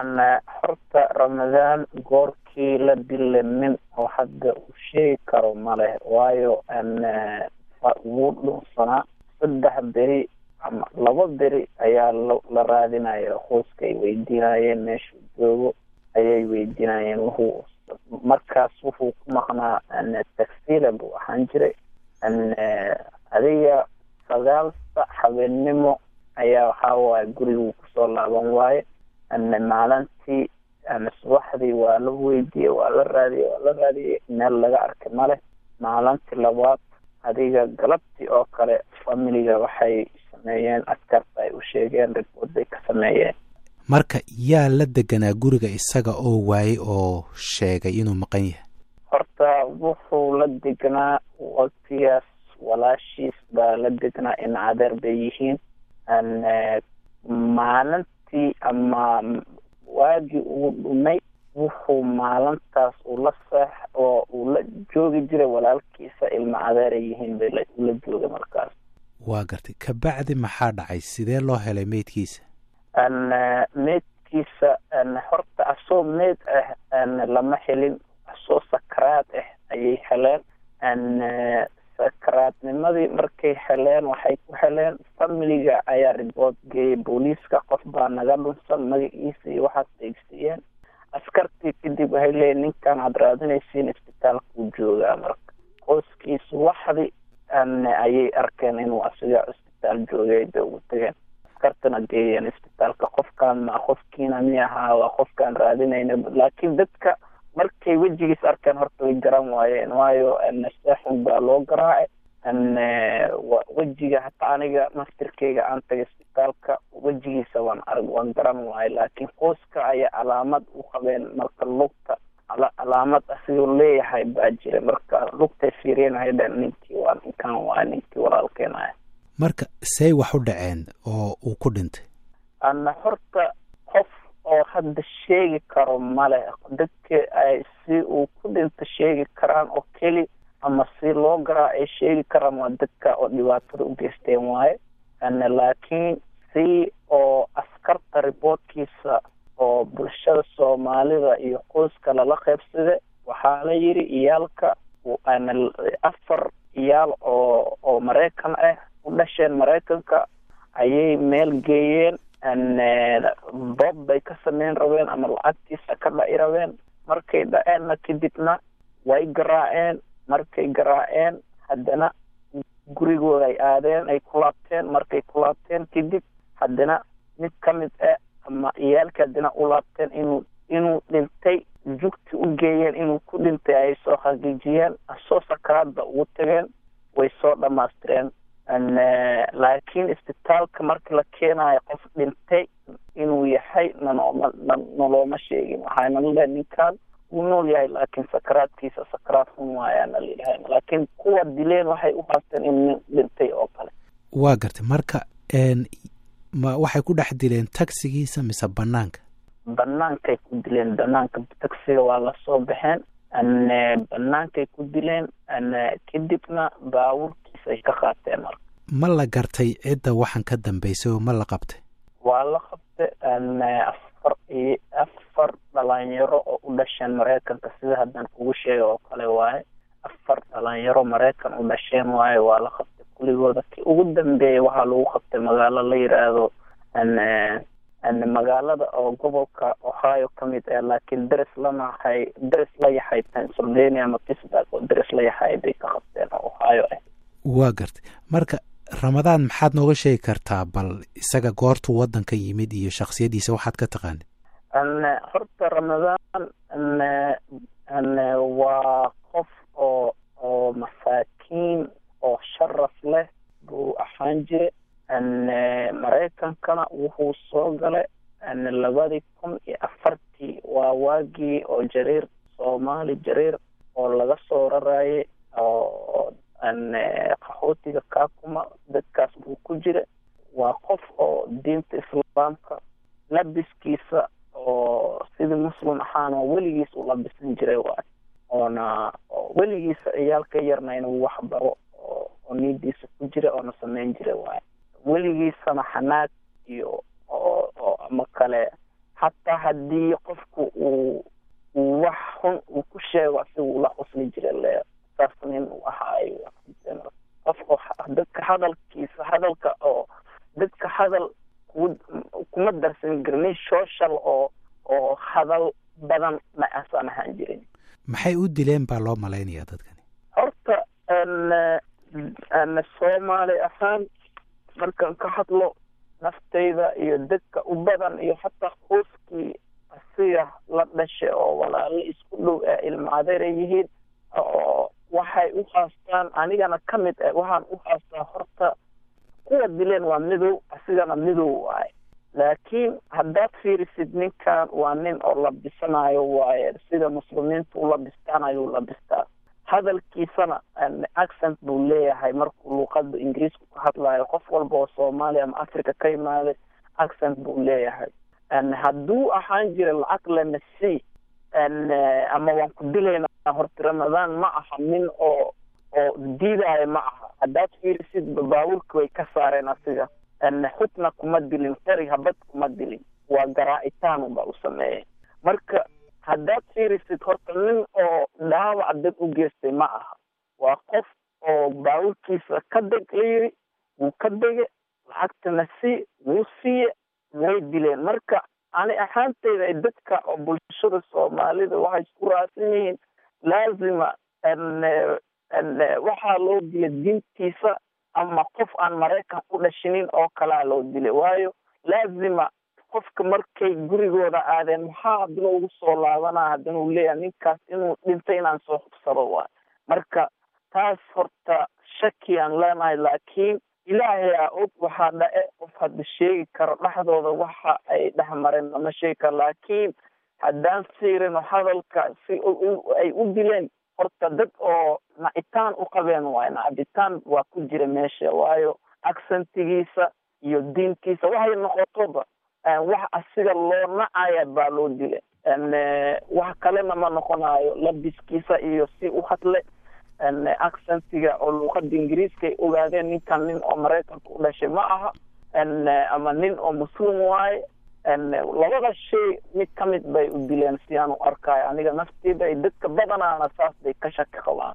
horta ramadaan goorkii la dila nin oo hadda uu sheegi karo maleh waayo wuu dhunsanaa saddex beri ama laba beri ayaa la raadinaya qoyska ay weydiinayeen meeshuu joogo ayay weydiinayeen wuxuu markaas wuxuu ku maqnaa taxila buu ahaan jiray adiga sagaal sac habeennimo ayaa waxaa waaye guriguu kusoo laaban waaye maalintii subaxdii waa la weydiiyey waa la raadiyey waa la raadiyey meel laga arkay maleh maalintii labaad adiga galabtii oo kale familiga waxay sameeyeen askarta ay u sheegeen ribood bay ka sameeyeen marka yaa la deganaa guriga isaga oo waayey oo sheegay inuu maqan yahay horta wuxuu la degnaa waqtigaas walaashiis baa la degnaa in cadeer bay yihiin maalintii ama waagii uu dhumay wuxuu maalintaas ula seex oo uu la joogi jiray walaalkiisa ilma cadeeray yihiin bay ula joogay markaas waa gartay kabacdi maxaa dhacay sidee loo helay meydkiisa meydkiisa horta asoo meyd ah lama helin asoo sakaraad ah ayay heleen sakaraadnimadii markay heleen waxay ku heleen familiga ayaa ribood geeyay booliiska qof baa naga dhunsan magaciisa iyo waxaas eegsiiyeen askartii kadib waxay leeyiin ninkan aad raadinaysiin isbitaalkuu joogaa marka qoyskiisu waxdi ayay arkeen inuu asiga isbitaal joogay bay ugu tageen askartana geeyeen isbitaalka qofkaan ma qofkiina mi ahaa waa qofkaan raadinayna laakiin dadka markay wejigiis arkeen horta way garan waayeen waayo seexun baa loo garaacay wejiga hataa aniga naftirkeyga aan tagay isbitaalka wejigiisa waan arg waan garan waayo laakiin qoyska ayaa calaamad u qabeen marka lugta calaamad asigoo leeyahay baa jira marka lugtay fiirinahay dhan ninkii waa ninkan waa ninkii walaalkeen ah marka say wax u dhaceen oo uu ku dhintay ana horta qof oo hadda sheegi karo male dadka ay si uu ku dhinto sheegi karaan oo keli ama si loo garaa ay sheegi karaan waa dadka oo dhibaatada u geysteen waaye laakiin si oo askarta riboodkiisa oo bulshada soomaalida iyo qoyska lala qeybsada waxaa la yidhi iyaalka afar iyaal oo oo maraykan ah u dhasheen maraykanka ayay meel geeyeen boob bay ka sameyn rabeen ama lacagtiisa ka dhaci rabeen markay dhaceenna kadibna way garaaceen markay garaaceen haddana gurigooda ay aadeen ay ku laabteen markay ku laabteen kadib haddana mid ka mid ah ama iyaalka haddana u laabteen inuu inuu dhintay jugti u geeyeen inuu ku dhintay ay soo xaqiijiyeen asoo sakaraadba ugu tageen way soo dhamaystireen laakiin isbitaalka marka la keenayo qof dhintay inuu yahay nanooma nalooma sheegin waxaana laleehay ninkan wuu nool yahay laakiin sakaraadkiisa sakaraad xun waayaana layidhahay laakiin kuwa dileen waxay u haasteen in nin dhintay oo kale waa gartay marka ma waxay ku dhex dileen tagsigiisa mise banaanka banaankay ku dileen banaanka tagsiga waa lasoo baxeen banaankay ku dileen kadibna baabuurkiisa ay ka qaateen marka ma la gartay cidda waxaan ka dambeysay oo ma la qabtay waa la qabtay afar iyo afar dhalinyaro oo u dhasheen maraykanka sida haddaan kugu sheega oo kale waaye afar dhalinyaro maraykan u dhasheen waaye waa la qabtay kuligooda ki ugu dambeeya waxaa lagu qabtay magaalo la yidhaahdo magaalada oo gobolka ohio ka mid ah laakiin daris lanahay daris la yahay pennsylvania ama pittsburg oo daris la yahay bay ka qabteen oo ohio ah waa gartay marka ramadaan maxaad nooga sheegi kartaa bal isaga goortuu waddanka yimid iyo shaksiyadiisa waxaad ka taqaanid horta ramadaan waa qof oo oo masaakiin oo sharaf leh buu ahaan jire maraykankana wuxuu soo galay labadii kun iyo afartii waa waagii oo jariir soomaali jariir oo laga soo rarayay oo qaxootiga kaakuma dadkaas buu ku jira waa qof oo diinta islaamka labiskiisa oo sidii muslim ahaana weligiis u labisan jiray waay oona weligiisa ciyaalka yarna inuu wax baro oo niidiisa ku jira oona sameyn jiray waay weligiisana xanaag iyo oo ama kale xataa haddii qofku uu uu wax xun uu ku sheego asiga uu la qosli jira le saas nin uu ahaayo qofka dadka hadalkiisa hadalka oo dadka hadal ku kuma darsan garnin social oo oo hadal badan ma asaan ahaan jirin maxay u dileen baa loo malaynayaa dadkani horta n soomaali ahaan markaan ka hadlo naftayda iyo dadka u badan iyo hataa qoyskii asiga la dhashay oo walaalo isku dhow ee ilma adeera yihiin oo waxay u haastaan anigana ka mid ah waxaan u haastaa horta kuwa dileen waa midow asigana midow waaye laakiin haddaad fiirisid ninkan waa nin oo labisanayo waaye sida muslimiinta u labistaanayo u labistaa hadalkiisana accent buu leeyahay markuu luuqada ingiriisku ka hadlayo qof walba oo soomaaliya ama africa ka imaaday accent buu leeyahay hadduu ahaan jira lacag lana c ama waan ku dilaynaa horta ramadaan ma aha nin oo oo diidaayo ma aha haddaad fiirisid baawulka way ka saareen asiga xubna kuma dilin qari habad kuma dilin waa garaa-itaan baa u sameeyay marka haddaad fiirisid horta nin oo dhaawac dad u geystay ma aha waa qof oo baawulkiisa ka deg la yiri wuu ka dege lacagtana si wuu siiye way dileen marka ani ahaanteyda dadka oo bulshada soomaalida waxay isku raacsan yihiin laazima waxaa loo dilay diintiisa ama qof aan maraykan u dhashinin oo kalaa loo dilay waayo laazima qofka markay gurigooda aadeen maxaa haddana ugu soo laabanaa haddana uu leeyahay ninkaas inuu dhintay inaan soo hubsado waay marka taas horta shaki aan leenahay laakiin ilaahay a og waxaa dhace qof hadda sheegi karo dhexdooda waxa ay dhex mareen lama sheegi karo laakiin haddaan fiirino hadalka si ay u dileen horta dad oo nacitaan u qabeen waayo nacabitaan waa ku jira meesha waayo accentigiisa iyo diintiisa waxay noqotoba wax asiga loo nacaya baa loo dila wax kalena ma noqonayo labiskiisa iyo si u hadle accentiga oo luuqada ingiriiska ay ogaadeen ninkan nin oo maraykanka u dhashay ma aha ama nin oo muslim waaye labada shay mid ka mid bay u dileen si aan u arkayo aniga nafteyda dadka badanaana saas bay ka shaki qabaan